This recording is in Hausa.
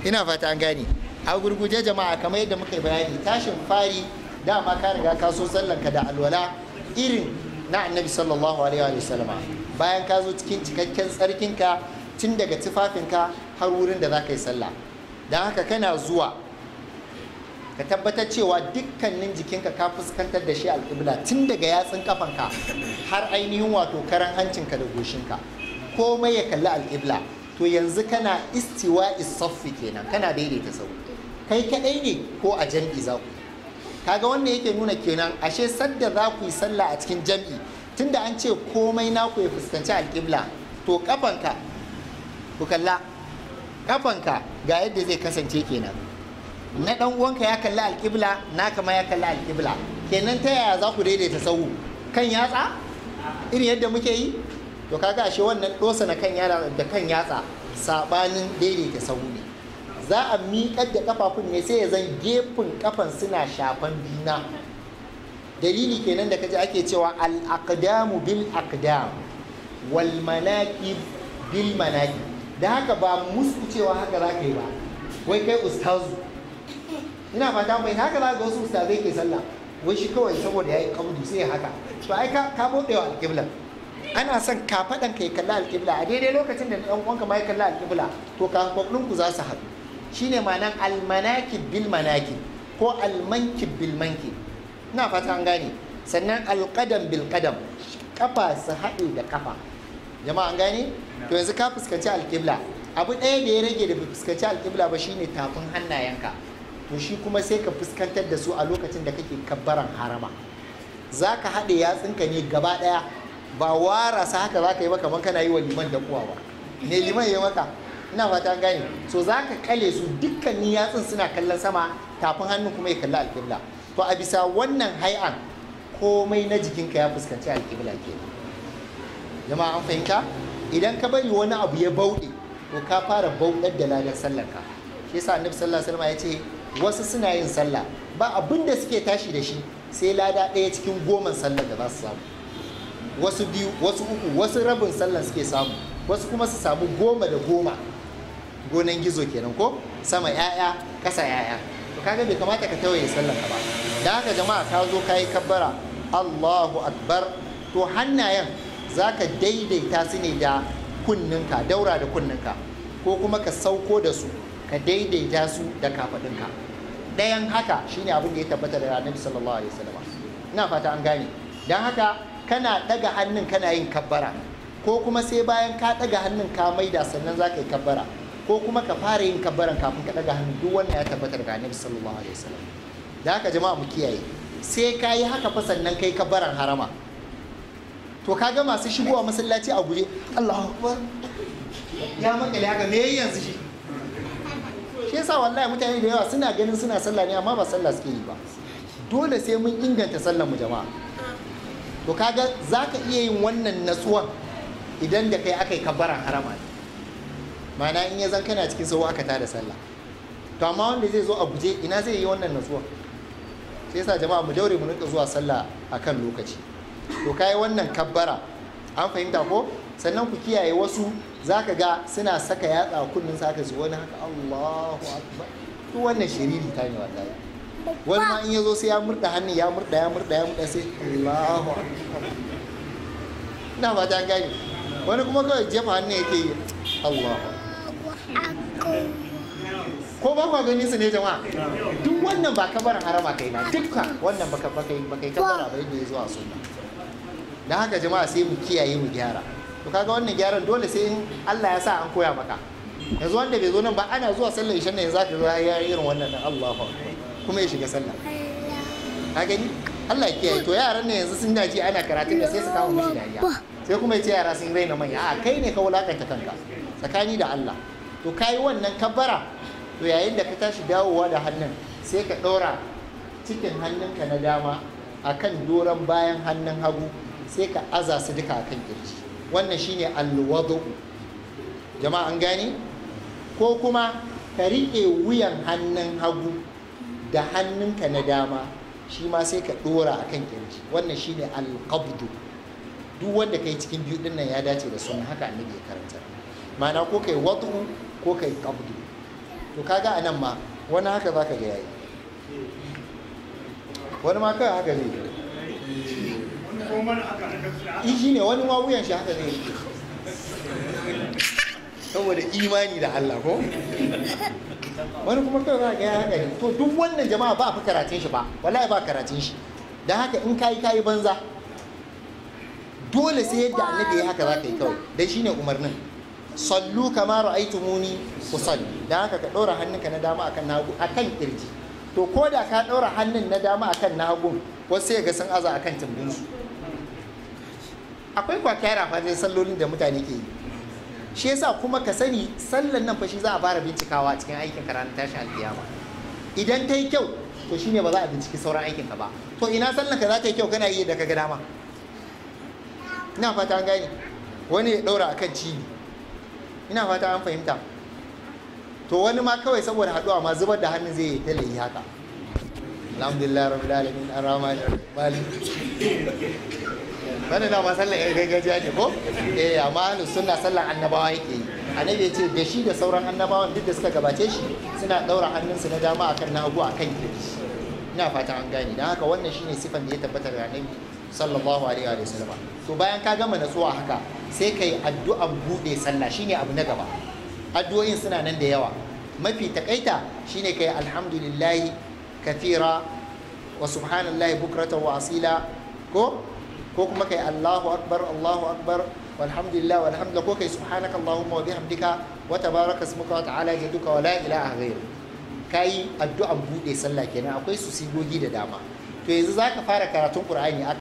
ina fata an gane a gurguje jama'a kamar yadda muka yi bayani tashin fari dama ka riga ka so sallanka da alwala irin na annabi sallallahu alaihi wa sallama bayan ka zo cikin cikakken tsarkinka tun daga tufafinka har wurin da za ka yi sallah don haka kana zuwa ka tabbatar cewa dukkanin jikinka ka fuskantar da shi alƙibla tun daga yatsun kafanka har ainihin wato karan hancinka da goshinka komai ya kalli alƙibla to yanzu kana istiwa isaffi kenan kana daidaita sau kai kaɗai ne ko a jam'i za ku kaga wannan yake nuna kenan ashe sadda za ku yi sallah a cikin jam'i tunda an ce komai naku ya fuskanci alƙibla to kafanka ku kalla kafanka ga yadda zai kasance kenan na dan uwanka ya kalli alƙibla naka ma ya kalli alƙibla kenan ta yaya za ku daidaita sahu kan yatsa irin yadda muke yi to kaga ashe wannan dosa na kan yara da kan yatsa sabanin daidaita sahu ne za a miƙar da kafafun ne sai ya zan gefen kafan suna shafan juna dalili kenan da kaji ake cewa al aqdamu bil aqdam wal manaqib bil manaqib da haka ba musu cewa haka za ka yi ba wai kai ustazu ina fata mai haka za ga wasu ustazai ke sallah wai shi kawai saboda ya yi kabdu sai haka to ai ka bude wa alƙibla ana son ka faɗan ka yi kalla alƙibla a daidai lokacin da ɗan uwanka ma ya kalla alƙibla to kafaɗin ku za su haɗu shine ma'anan almanakib bil manakib ko almankib bil mankib ina fata an gane sannan alƙadam bil ƙadam kafa su haɗe da kafa jama'a an gane to yanzu ka fuskanci alƙibla abu ɗaya da ya rage da bai fuskanci alƙibla ba shine tafin hannayenka to shi kuma sai ka fuskantar da su a lokacin da kake kabbaran harama za ka haɗe yatsunka ne gaba ɗaya ba wara sa haka za ka yi ba kamar kana yi wa liman da kuwa ba ne liman ya maka ina fata an gane so za ka kale su dukkanin yatsun suna kallon sama tafin hannun kuma ya kalli alƙibla to a bisa wannan hai'an komai na jikinka ya fuskanci alƙibla kenan jama'a an fahimta idan ka bari wani abu ya bauɗe to ka fara bauɗar da ladan sallarka shi yasa annabi sallallahu alaihi wasallam ya ce wasu suna yin sallah ba abin da suke tashi da shi sai lada ɗaya cikin goman sallar da za su samu wasu biyu wasu uku wasu rabin sallar suke samu wasu kuma su samu goma da goma gonan gizo kenan ko sama yaya kasa yaya to kaga bai kamata ka tawaye sallar ka ba da haka jama'a ka zo ka yi kabbara Allahu akbar to hannayen za ka daidaita su ne da kunninka daura da kunninka ko kuma ka sauko da su ka daidaita su da kafaɗinka ɗayan haka shine abin da ya tabbata da annabi sallallahu alaihi wasallam ina fata an gane dan haka kana ɗaga hannun kana yin kabbara ko kuma sai bayan ka ɗaga hannun ka maida sannan za ka yi kabbara ko kuma ka fara yin kabbaran kafin ka ɗaga hannu duk wannan ya tabbata daga annabi sallallahu alaihi wasallam da haka jama'a mu kiyaye sai ka yi haka fa sannan kai kabbaran harama to kaga masu shigowa masallaci a guje Allahu akbar ya makale haka me yanzu shi shi yasa wallahi mutane da yawa suna ganin suna sallah ne amma ba sallah suke yi ba dole sai mun inganta sallar mu jama'a to kaga zaka iya yin wannan natsuwan idan da kai aka yi kabbaran harama ma'ana in ya zan kana cikin sau aka tada sallah to amma wanda zai zo a guje ina zai yi wannan natsuwan sai yasa jama'a mu daure mu rinka zuwa sallah akan lokaci to kai wannan kabbara an fahimta ko sannan ku kiyaye wasu zaka ga suna saka yatsa kunnin sa haka su wani haka Allahu akbar to wannan shiriri ta ne wallahi wani ma in yazo sai ya murda hannun ya murda ya murda ya murda sai Allahu akbar ina ba ta gani wani kuma kawai jefa hannun yake yi Allahu ko ba kwa gani su ne jama'a duk wannan ba kabarin harama kai na dukkan wannan baka baka baka kabara ba yadda ya zuwa sunna dan haka jama'a sai mu kiyaye mu gyara to kaga wannan gyaran dole sai in Allah ya sa an koya maka yanzu wanda bai zo nan ba ana zuwa sallar isha ne zaka zo ya irin wannan dan Allahu akbar kuma ya shiga sallah ka gani Allah ya kiyaye to yaran ne yanzu sun dace ana karatun da sai su kawo mishi dariya sai kuma ya ce yara sun raina manya a kai ne ka wulakanta kanka tsakani da Allah to kai wannan kabbara to yayin da ka tashi dawowa da hannun sai ka ɗora cikin hannunka na dama akan doron bayan hannun hagu sai ka aza su duka akan kirji wannan shine alwadu jama'a an gane ko kuma ka riƙe wuyan hannun hagu da hannunka na dama shi ma sai ka ɗora akan kirji wannan shine alqabdu duk wanda kai cikin biyu dinnan ya dace da sunna haka annabi ya karanta ma'ana ko kai wadu ko kai qabdu to kaga a nan ma wani haka za ka ga yayi wani ma kawai haka zai yi shi ne wani ma wuyan shi haka zai yi saboda imani da Allah ko wani kuma kawai za ga ya haka ne to duk wannan jama'a ba fi karatun shi ba wallahi ba karatun shi don haka in kayi kayi banza dole sai yadda annabi ya haka za ka yi kawai dai shine umarnin sallu kama ra'aytumuni usalli dan haka ka ɗora hannunka na dama akan nagu akan kirji to ko da ka ɗora hannun na dama akan nagu wasu sai ga sun aza akan tumbin su akwai kwakyara fa dai sallolin da mutane ke yi shi yasa kuma ka sani sallan nan fa shi za a fara bincikawa a cikin aikin ka ranar tashi alkiyama idan ta yi kyau to shine ba za a binciki sauran aikin ka ba to ina sallan ka za ta yi kyau kana yi da ka ga dama ina fata an gane wani ya ɗaura akan cibi ina fata an fahimta to wani ma kawai saboda haɗuwa ma zubar da hannun zai yi yi haka alhamdulillah rabbil alamin arrahman malik wannan na ma sallan yan gargajiya ne ko eh amma ahlus sunna sallan annabawa yake yi annabi ya ce da shi da sauran annabawan duk da suka gabace shi suna ɗaura hannunsu na dama akan na hagu akan kirji ina fata an gane don haka wannan shine sifan da ya tabbata da annabi sallallahu alaihi wa sallam to bayan ka gama natsuwa haka sai ka yi addu'an buɗe sallah shine abu na gaba addu'o'in suna nan da yawa mafi takaita shine ka yi alhamdulillahi kathira wa subhanallahi bukratan wa asila ko ko kuma kai Allahu akbar Allahu akbar walhamdulillah walhamdulillah ko kai subhanaka allahumma wa bihamdika wa tabaraka ismuka wa ta'ala jadduka wa la ilaha ghayr kai addu'an buɗe sallah kenan akwai su sigogi da dama to yanzu zaka fara karatun qur'ani a